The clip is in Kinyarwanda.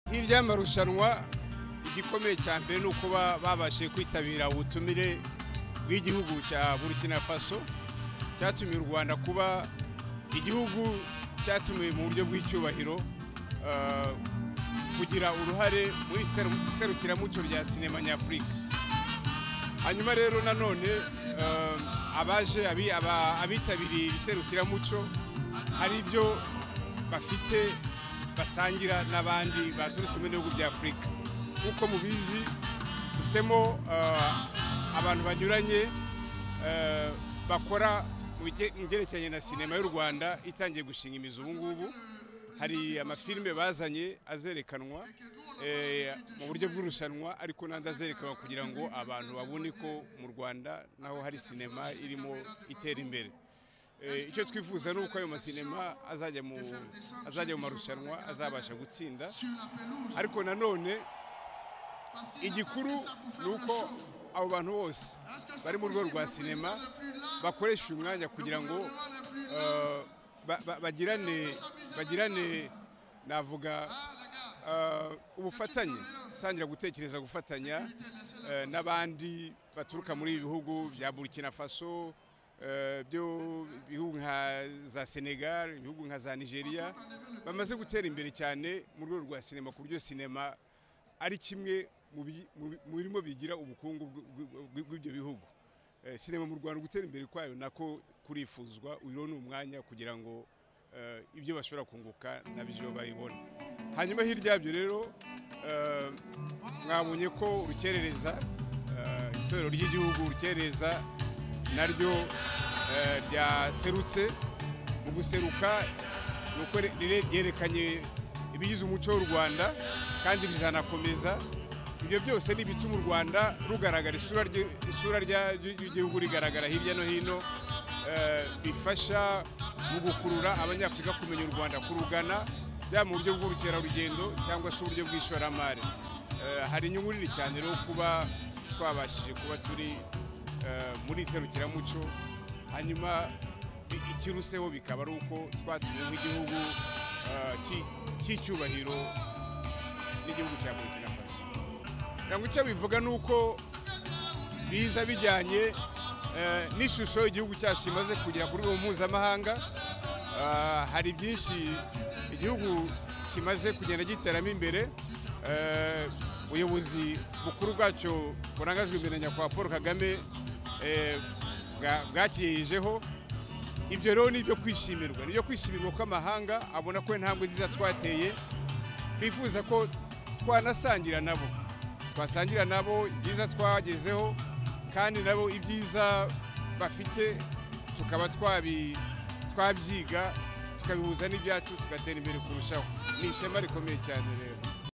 nk'ibyaye amarushanwa igikomeye cya mbere ni uko babashije kwitabira ubutumire bw'igihugu cya burkina faso cyatumiye u rwanda kuba igihugu cyatumiwe mu buryo bw'icyubahiro kugira uruhare muri serukiramuco rya sinema nyafurika hanyuma rero nanone abaje abitabiriye iri serukiramuco hari ibyo bafite basangira n'abandi baturutse mu bihugu bya afurika nk'uko mubizi dufitemo abantu banyuranye bakora mu byerekeranye na sinema y'u rwanda itangiye gushinga imizi ubu ngubu hari amafilime bazanye azerekanwa mu buryo bw'irushanwa ariko n'andi azerekanwa kugira ngo abantu babone ko mu rwanda naho hari sinema irimo itera imbere icyo twifuza ni uko ayo masinema azajya mu marushanwa azabasha gutsinda ariko nanone igikuru ni uko abo bantu bose bari mu rwego rwa sinema bakoresha uyu mwanya kugira ngo bagirane navuga ubufatanye utangira gutekereza gufatanya n'abandi baturuka muri ibi bihugu bya burkina faso byo bihugu nka za senegal ibihugu nka za nigeria bamaze gutera imbere cyane mu rwego rwa sinema ku buryo sinema ari kimwe mu birimo bigira ubukungu bw'ibyo bihugu sinema mu rwanda gutera imbere kwayo nako kurifuzwa uyu ni umwanya kugira ngo ibyo bashobora kunguka nabyo bayibona hanyuma hirya yabyo rero mwabonye ko urukerereza itorero ry'igihugu rukerereza naryo ryaserutse mu guseruka ni uko ryerekanye ibigize umuco w'u rwanda kandi rizanakomeza ibyo byose ni ibituma u rwanda rugaragara isura ry'igihugu rigaragara hirya no hino bifasha mu gukurura abanyafurika kumenya u rwanda kurugana yaba mu buryo bw'ubukerarugendo cyangwa se uburyo bw'ishoramari hari inyungu nini cyane rero kuba twabashije kuba turi muri serukiramuco hanyuma ikiruseho bikaba ari uko twatumye nk'igihugu cy'icyubahiro n'igihugu cya burkina faso kugira ngo icyo bivuga ni uko biza bijyanye n'ishusho igihugu cyacu kimaze kugera ku rwego mpuzamahanga hari byinshi igihugu kimaze kugenda giteramo imbere ubuyobozi bukuru bwacyo burangajwe imbere nyakubahwa paul kagame bwakirijeho ibyo rero ni ibyo kwishimirwa ni ibyo kwishimirwa ko amahanga abona ko intambwe nziza twateye bifuza ko twanasangira nabo twasangira nabo ibyiza twagezeho kandi nabo ibyiza bafite tukaba twabyiga tukabihuza n'ibyacu tugatera imbere kurushaho ni ishema rikomeye cyane rero